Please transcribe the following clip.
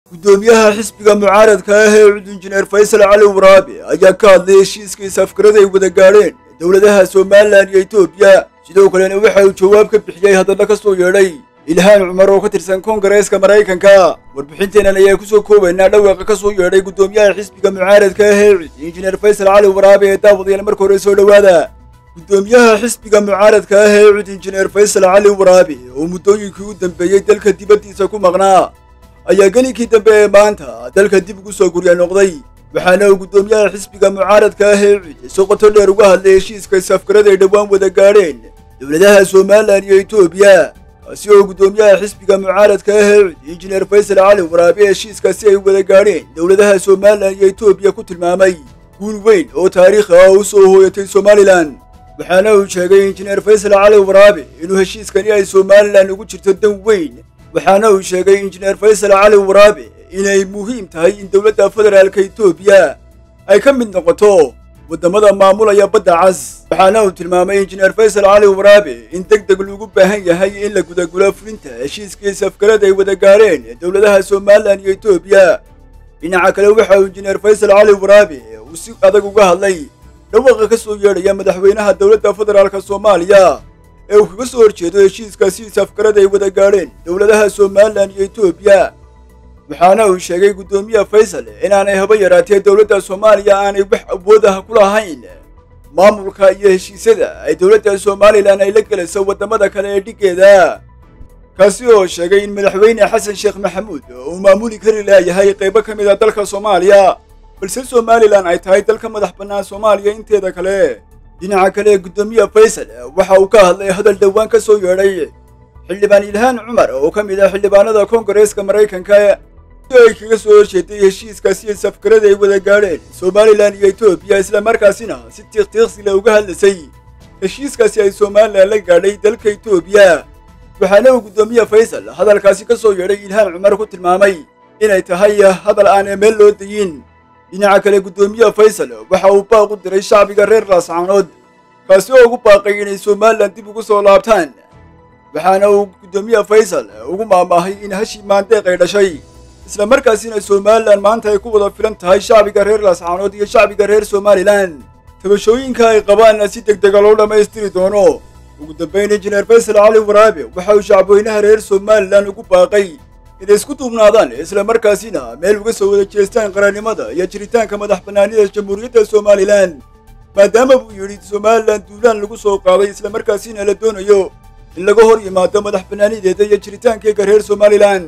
gudoomiyaha xisbiga mucaaradka ah ee cud injineer faysal cali waraabe ayaa ka hadlay heshiiskii safkarada ay wada gaadheen dowladaha somalilan iyo etoobiya sidoo kalena waxa uu jawaab ka bixiyey hadalla ka soo yeedhay ilhaan cumar oo ka tirsan koongareeska maraykanka warbixinteennan ayaa kusoo koobaynaa dhawaaqa ka soo yeedhay gudoomiyaha xisbiga mucaaradka ah ee cud injineer faysal cali waraabe ee daawadayaal marka hore soo dhowaada gudoomiyaha xisbiga mucaaradka ah ee cud injineer faysal cali waraabe oo muddooyinkii u dambeeyey dalka dibaddiisa ku maqnaa ayaa gelinkii dambe ee maanta dalka dib ugu soo gurya noqday waxaana uu gudoomiyaha xisbiga mucaaradka ah ee cud si qoto dheer uga hadlay heshiiska safkarada ay dhowaan wada gaadheen dowladaha somalilan iyo etoobiya kaasi oo gudoomiyaha xisbiga mucaaradka ah ee cud injineer faysal cali waraabe heshiiskaasi ay wada gaadheen dowladaha somalilan iyo etoobiya ku tilmaamay guul weyn oo taariikhi ah u soo hooyatay somalilan waxaana uu sheegay injineer faysal cali waraabe inuu heshiiskani ay somalilan ugu jirto dan weyn waxaana uu sheegay injineer faysal cali waraabe inay muhiim tahay in dowladda federaalka etoobiya ay ka mid noqoto waddamada maamulaya badda cas waxaana uu tilmaamay injineer faysal cali waraabe in deg deg loogu baahan yahay in la gudagulo fulinta heshiiskii safkarada ay wada gaadheen dowladaha somalilan iyo etoobiya dhinaca kale waxa uu injineer faysal cali waraabe uu si adag uga hadlay dhawaaqa ka soo yeedhaya madaxweynaha dowladda federaalka soomaaliya ee uu kaga soo horjeedo heshiiskaasi safkarada ay wada gaadheen dowladaha somalilan iyo etoobiya waxaana uu sheegay guddoomiye faysal inaanay haba yaraatee dowladda soomaaliya aanay wax awood ah ku lahayn maamulka iyo heshiisyada ay dowladda somalilan ay la gelayso waddamada kale ee dhiggeeda kaasi oo sheegay in madaxweyne xasan sheekh maxamuud uu maamuli kari laayahay qaybo ka mid a dalka soomaaliya balse somalilan ay tahay dalka madax bannaan soomaaliya inteeda kale dhinaca kale guddoomiye faysal waxa uu ka hadlay hadal dhowaan ka soo yeedhay xildhibaan ilhaan cumar oo ka mid ah xildhibaanada koongareeska maraykanka si ay kaga soo horjeeday heshiiskaasi safkarada ay wada gaadheen somalilan iyo etoobiya islamarkaasina si tiiqtiiqsile uga hadlaysay heshiiskaasi ay somalilan la gaadhay dalka etoobiya waxaana uu guddoomiye faysal hadalkaasi ka soo yeedhay ilhaan cumar ku tilmaamay inay tahay hadal aanay meel loo dayin dhinaca kale guddoomiye faysal waxa uu baaq u diray shacbiga reer laascaanood kaasi oo ugu baaqay inay somalilan dib ugu soo laabtaan waxaana uu guddoomiye faysal ugu maamaahay in hashii maandeeq ay dhashay isla markaasina somalilan maanta ay ku wada filan tahay shacbiga reer laascaanood iyo shacbiga reer somalilan tabashooyinka ay qabaanna si deg dega loo dhammaystiri doono ugu dambayn injineer faysal cali waraabe waxa uu shacbweynaha reer somalilan ugu baaqay inay isku duubnaadaan isla markaasina meel uga soo wada jeestaan qarannimada iyo jiritaanka madax bannaanida jamhuuriyadda somalilan maadaama buu yidhi somalilan duulaan lagu soo qaaday isla markaasina la doonayo in laga hor yimaado madax bannaanideeda iyo jiritaankeega reer somalilan